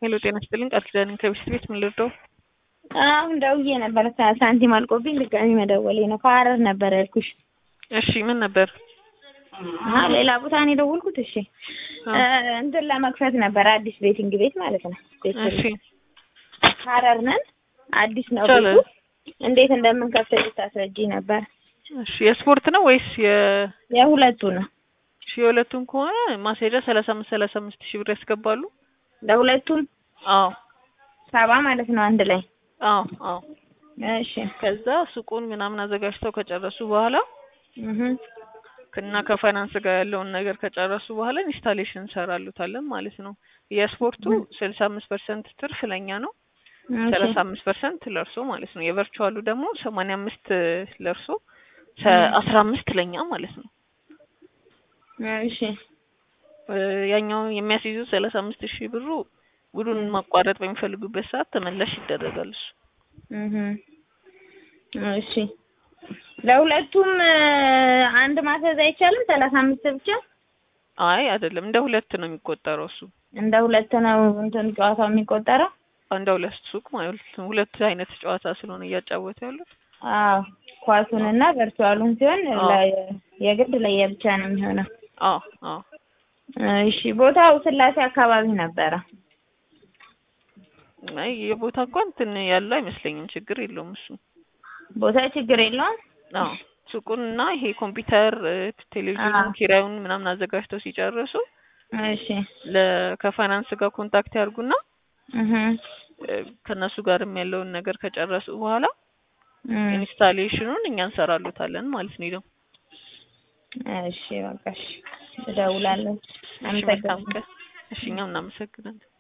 ሄሎ ጤና ይስጥልኝ ቃል ኪዳን ከቢስት ቤት ምን ልርዳው? አሁን ደውዬ ነበር ሳንቲም አልቆብኝ ድጋሚ መደወሌ ነው። ከሀረር ነበር ያልኩሽ። እሺ ምን ነበር? አዎ ሌላ ቦታ ነው የደወልኩት። እሺ እንትን ለመክፈት ነበር አዲስ ቤቲንግ ቤት ማለት ነው። እሺ ሀረር ነን። አዲስ ነው ይቻላል። ቤቱ። እንዴት እንደምንከፍት ልታስረጂ ነበር። እሺ የስፖርት ነው ወይስ የ የሁለቱ ነው። እሺ የሁለቱም ከሆነ ማስሄጃ ሰላሳ አምስት ሰላሳ አምስት ሺህ ብር ያስገባሉ። ለሁለቱም አዎ ሰባ ማለት ነው አንድ ላይ። አዎ አዎ እሺ ከዛ ሱቁን ምናምን አዘጋጅተው ከጨረሱ በኋላ እህ እና ከፋይናንስ ጋር ያለውን ነገር ከጨረሱ በኋላ ኢንስታሌሽን እንሰራሉታለን ማለት ነው። የስፖርቱ ስልሳ አምስት ፐርሰንት ትርፍ ለኛ ነው። ሰላሳ አምስት ፐርሰንት ለእርሶ ማለት ነው። የቨርቹዋሉ ደግሞ ሰማንያ አምስት ለእርሶ አስራ አምስት ለኛ ማለት ነው። እሺ እ ያኛው የሚያስይዙት ሰላሳ አምስት ሺህ ብሩ ውሉን ማቋረጥ በሚፈልጉበት ሰዓት ተመላሽ ይደረጋል እሱ። እህ እሺ ለሁለቱም እ አንድ ማስያዝ አይቻልም? ሰላሳ አምስት ብቻ አይ አይደለም እንደ ሁለት ነው የሚቆጠረው እሱ እንደ ሁለት ነው እንትን ጨዋታው የሚቆጠረው። እንደ ሁለት ሱቅ ማለት ነው። ሁለት አይነት ጨዋታ ስለሆነ እያጫወቱ ያሉት አዎ ኳሱንና ቨርቹዋሉን ሲሆን አዎ። ለ- የግድ ለየብቻ ነው የሚሆነው። አዎ አዎ እሺ ቦታው ስላሴ አካባቢ ነበረ። አይ የቦታ እንኳን እንትን ያለው አይመስለኝም። ችግር የለውም እሱ። ቦታ ችግር የለውም። አዎ ሱቁን እና ይሄ ኮምፒውተር እ፣ ቴሌቪዥኑን አዎ። ኪራዩን ምናምን አዘጋጅተው ሲጨርሱ እሺ ለ ከፋይናንስ ጋር ኮንታክት ያርጉና እህ እ፣ ከእነሱ ጋርም ያለውን ነገር ከጨረሱ በኋላ እም፣ ኢንስታሌሽኑን እኛ እንሰራሉታለን ማለት ነው። ይደው እሺ በቃ እሺ እደውላለሁ። እሺ መልካም አመሰግናለሁ። ቀን። እሺ እኛም እናመሰግናለን።